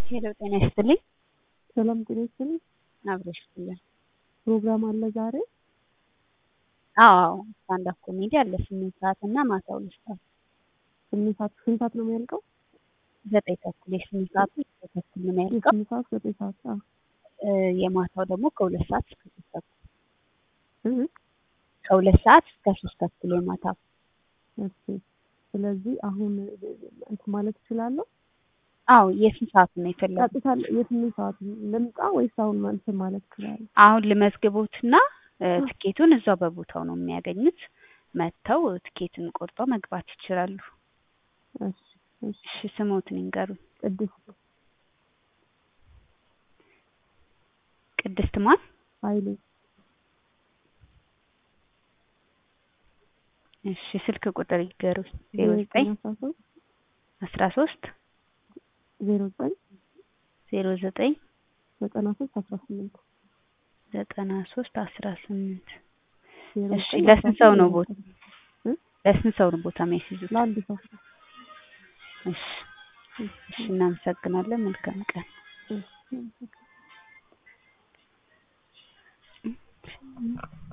ሄሎ ጤና ይስጥልኝ። ሰላም ጤና ይስጥልኝ። አብረሽ ይስጥልን። ፕሮግራም አለ ዛሬ? አዎ ስታንድ አፕ ኮሜዲ አለ ስምንት ሰዓት እና ማታ ሁለት ሰዓት ስምንት ሰዓት ስንት ሰዓት ነው የሚያልቀው? ዘጠኝ ተኩል የስምንት ሰዓቱ ዘጠኝ ተኩል ነው የሚያልቀው። የስምንት ሰዓት ዘጠኝ ሰዓት አዎ። እ የማታው ደግሞ ከሁለት ሰዓት እስከ ሶስት ተኩል እ ከሁለት ሰዓት እስከ ሶስት ተኩል የማታው እሺ። ስለዚህ አሁን እንትን ማለት እችላለሁ? አዎ የስንት ሰዓቱ ነው የፈለጉት? ቀጥታ የስምንት ሰዓት ልምጣ ወይስ አሁን እንትን ማለት እችላለሁ? አሁን ልመዝግቦትና እ ትኬቱን እዛው በቦታው ነው የሚያገኙት። መጥተው ትኬትን ቆርጠው መግባት ይችላሉ። እሺ እሺ። እሺ ስሞትን ይንገሩኝ። ቅድስት ቅድስት ማን? ኃይሌ እሺ ስልክ ቁጥር ይንገሩኝ። ዜሮ ዘጠኝ አስራ ሶስት አስራ ሶስት ዜሮ ዘጠኝ ዜሮ ዘጠኝ ዘጠና ሶስት አስራ ስምንት ዘጠና ሶስት አስራ ስምንት ዜሮ እሺ ዘጠኝ ለስንት አስራ ሰው ነው ስምንት ቦታ ለስንት ሰው ነው ቦታ የሚያስይዙት? ለአንድ ሰው እሺ እሺ እናመሰግናለን። መልካም ቀን። እሺ።